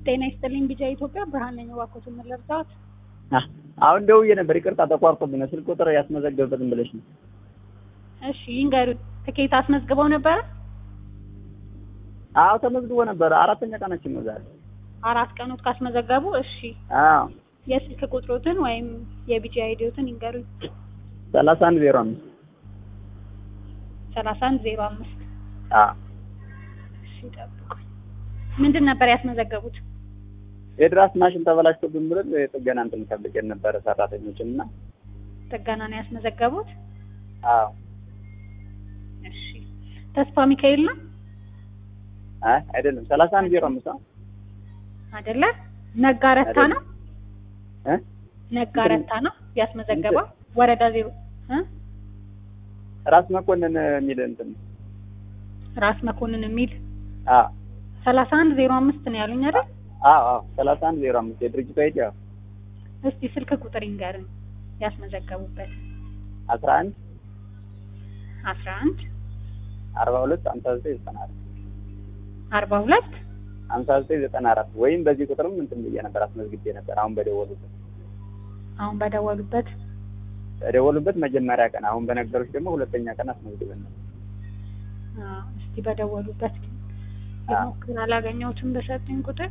ጤና ይስጥልኝ ቢጃ ኢትዮጵያ ብርሃን ነኝ። እባክዎትን ምን ልርዳዎት? አሁን ደውዬ ነበር። ይቅርታ ተቋርጦብኝ ነው። ስልክ ቁጥር ያስመዘገብበትን ብለሽ ነው። እሺ ይንገሩት። ትኬት አስመዝግበው ነበረ? አዎ ተመዝግቦ ነበር። አራተኛ ቀናችን ነው ዛሬ። አራት ቀኖት ካስመዘገቡ እሺ አዎ የስልክ ቁጥሮትን ወይም የቢጂ አይዲዎትን ይንገሩኝ። ሰላሳ አንድ ዜሮ አምስት ሰላሳ አንድ ዜሮ አምስት አዎ እሺ ጠብቁኝ። ምንድን ነበር ያስመዘገቡት? የድራስ ማሽን ተበላሽቶብን ብለን የጥገና እንትን ፈልገን ነበረ ሰራተኞችን እና ጥገና ነው ያስመዘገቡት? አዎ እሺ ተስፋ ሚካኤል ነው አይ አይደለም ሰላሳ አንድ ዜሮ አምስት ነው አይደለ? ነጋረታ ነው እ ነጋረታ ነው ያስመዘገበው ወረዳ ዜሮ እ ራስ መኮንን የሚል እንትን ነው። ራስ መኮንን የሚል አዎ ሰላሳ አንድ ዜሮ አምስት ነው ያሉኝ አይደል? አዎ አዎ ሰላሳ አንድ ዜሮ አምስት የድርጅቱ አይዲ ያው እስቲ ስልክ ቁጥር ይንገሩኝ ያስመዘገቡበት። አስራ አንድ አስራ አንድ አርባ ሁለት ሀምሳ ዘጠኝ ዘጠና አራት አርባ ሁለት ሀምሳ ዘጠኝ ዘጠና አራት ወይም በዚህ ቁጥርም እንትን ብዬ ነበር አስመዝግቤ ነበር። አሁን በደወሉበት አሁን በደወሉበት በደወሉበት መጀመሪያ ቀን አሁን በነገሮች ደግሞ ሁለተኛ ቀን አስመዝግበን ነበር። አዎ፣ እስቲ በደወሉበት ግን አዎ። ልሞክር። አላገኘሁትም በሰጡኝ ቁጥር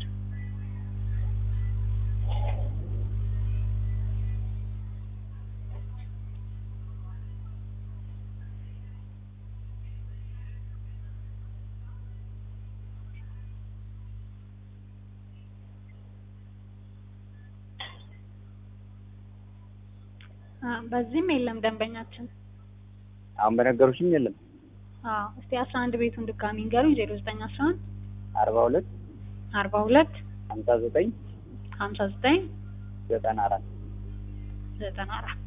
አ በዚህም የለም ደንበኛችን። አሁን በነገሮችም የለም አዎ እስቲ አስራ አንድ ቤቱን ድጋሚ ንገሩኝ። ዜሮ ዘጠኝ አስራ አንድ አርባ ሁለት አርባ ሁለት ሀምሳ ዘጠኝ ሀምሳ ዘጠኝ ዘጠና አራት ዘጠና አራት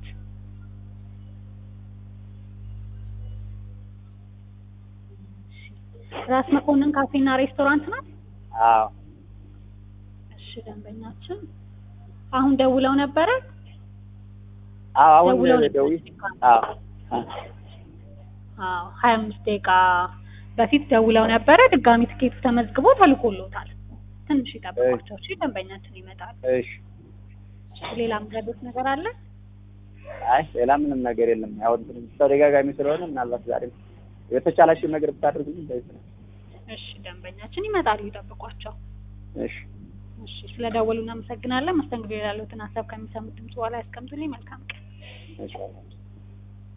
ራስ መኮንን ካፌና ሬስቶራንት ናት። አዎ እሺ ደንበኛችን አሁን ደውለው ነበረ። አዎ አሁን ደውለው ደውዬ ነበር። አዎ አዎ ሀያ አምስት ደቂቃ በፊት ደውለው ነበረ። ድጋሚ ትኬቱ ተመዝግቦ ተልኮሎታል። ትንሽ ይጠብቋቸው እሺ። ደንበኛችን ይመጣል። እሺ ሌላ ምረዶት ነገር አለ? አይ ሌላ ምንም ነገር የለም። ያው እንትን ተደጋጋሚ ስለሆነ ምናልባት ዛሬም የተቻላችሁን ነገር ብታደርጉልኝ ደስ ይላል። እሺ ደንበኛችን ይመጣሉ፣ ይጠብቋቸው። እሺ እሺ ስለደወሉ እናመሰግናለን። መስተንግዶ ያሉትን ሀሳብ ከሚሰሙት ድምጽ በኋላ ያስቀምጡልኝ። መልካም ቀን። ኢንሻአላህ